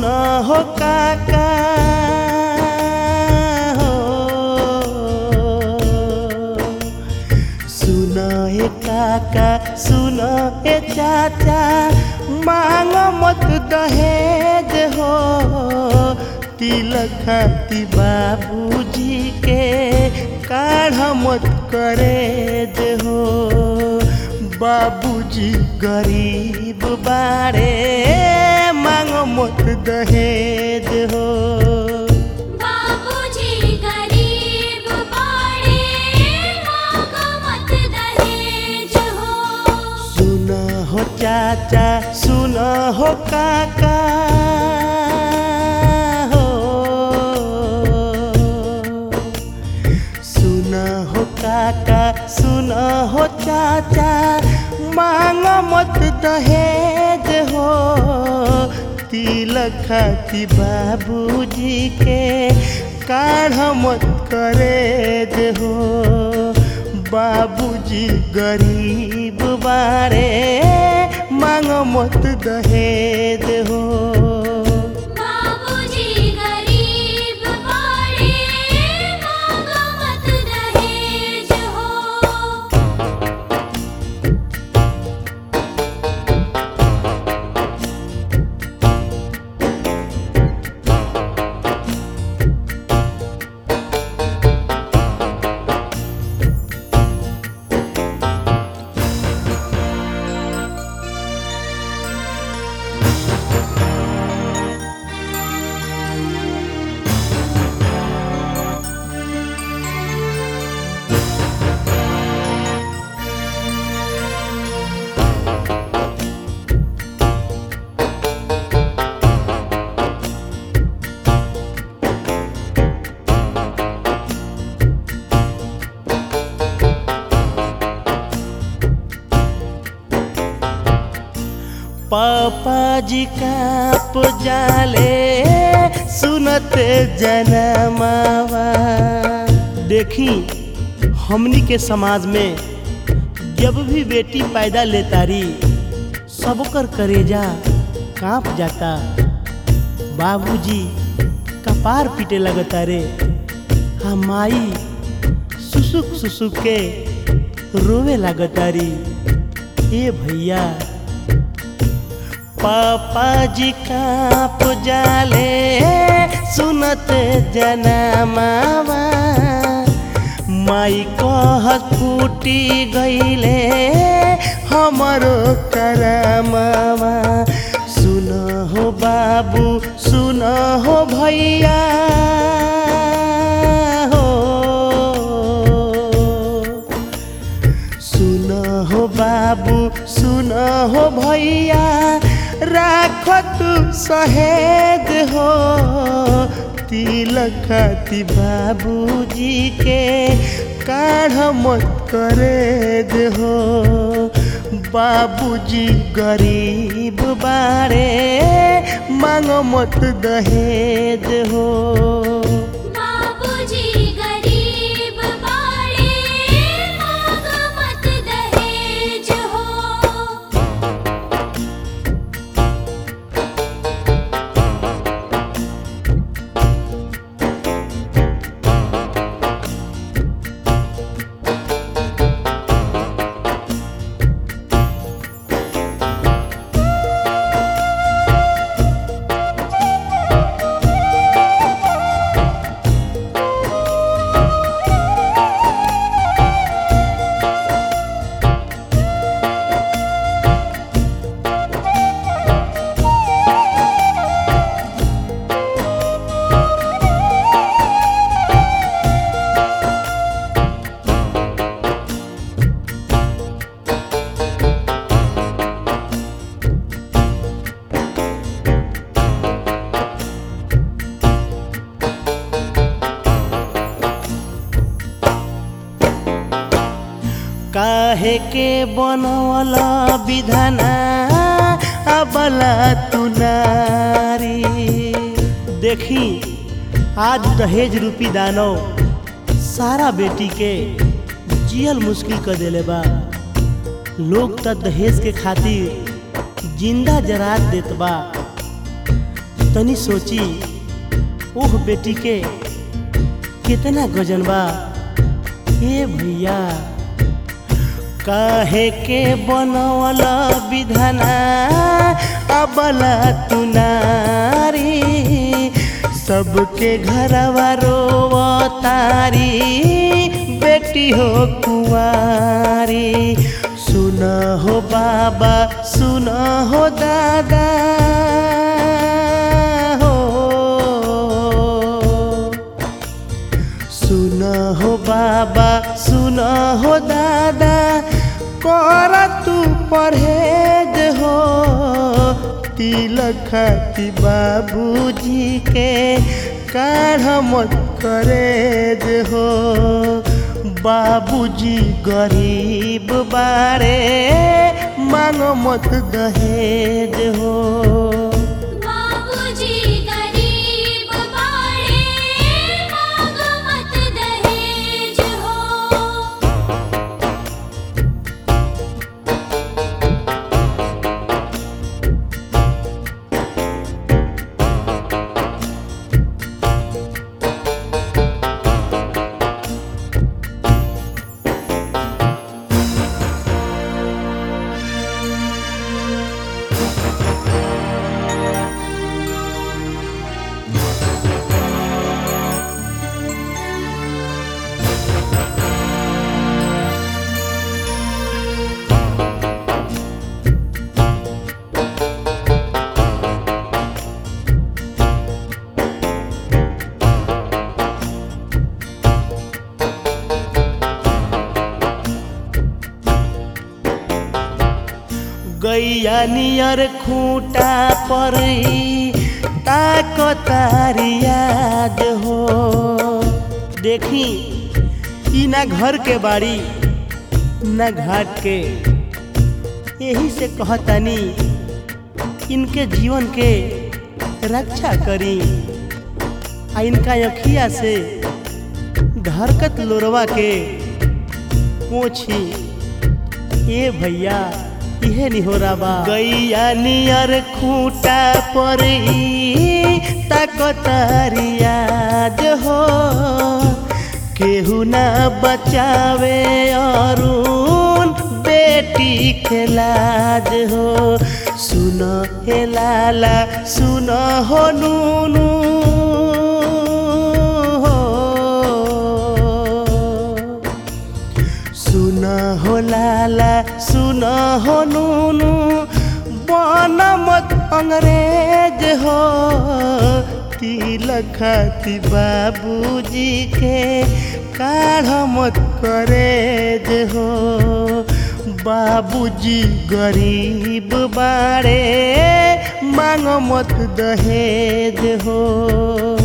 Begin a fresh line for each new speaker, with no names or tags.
सुना हो काका हो सुना हे काका सुना हे चाचा मांग मत दहेज हो तिलक खाती बाबूजी के काढ़ मत करेज हो बाबूजी गरीब बारे मांग मत दहेज हो
बाबूजी गरीब बाड़े मांगो मत दहेज हो
सुना हो चाचा सुना हो काका हो सुना हो काका सुना हो चाचा मांग मत दहेज हो तिलक खाती बाबूजी के काढ़ मत करेज हो बाबूजी गरीब बारे मांग मत दहेज हो
बाबूजी गरीब बाड़े मांगो मत दहेज हो
पापा जी का जाले सुनते जनमावा देखी हमनी के समाज में जब भी बेटी पैदा लेतारी सबकर करेजा कांप जाता बाबूजी कपार पीटे लगता रे हम माई सुसुक सुसुक के रोवे लगता री ए भैया पापा जी का पुजाले सुनत जनमावा माई कहत फूटी गईले हमरो करमावा सुन हो बाबू सुन हो भैया हो सुन हो बाबू सुन हो भैया राख तू सहेज हो तिलक खाती बाबूजी के काढ़ मत करेज हो बाबूजी गरीब बारे मांग मत दहेज हो
बाबूजी गरीब बाड़े मांगो मत दहेज हो
काहे के बनवल विधाना अबला तू नारी देखी आज दहेज रूपी दानव सारा बेटी के जियल मुश्किल कर देले बा लोग त दहेज के खातिर जिंदा जरात देत बा तनी सोची ओह बेटी के कितना गजन बा हे भैया काहे के बनवल विधाना अबला तुनारी सबके घरवा रोवतारी बेटी हो कुंवारी सुन हो बाबा सुन हो दादा हो सुन हो बाबा सुन हो दादा कर तू परहेज हो तिलक खाती बाबूजी के काढ़ मत करेज हो बाबूजी गरीब बारे मांग मत दहेज हो
बाबूजी गरीब बाड़े मांग मत दहेज हो
गैया नियर खूंटा पर ताकतारी याद हो देखी ई ना घर के बाड़ी ना घाट के यही से कहतानी इनके जीवन के रक्षा करी आ इनका अखिया से धरकत लोरवा के पोछी ए भैया इहे निहोरा बा गैया नियर खूंटा पर ताकतारी याद हो केहू ना बचावे अरुण बेटी के लाज हो सुन हे लाला सुन हो नूनू हो सुन हो लाला सुन हो नूनू बन मत अंग्रेज हो तिलक खाती बाबूजी के काढ़ मत करेज हो बाबूजी गरीब बाड़े मांग मत दहेज हो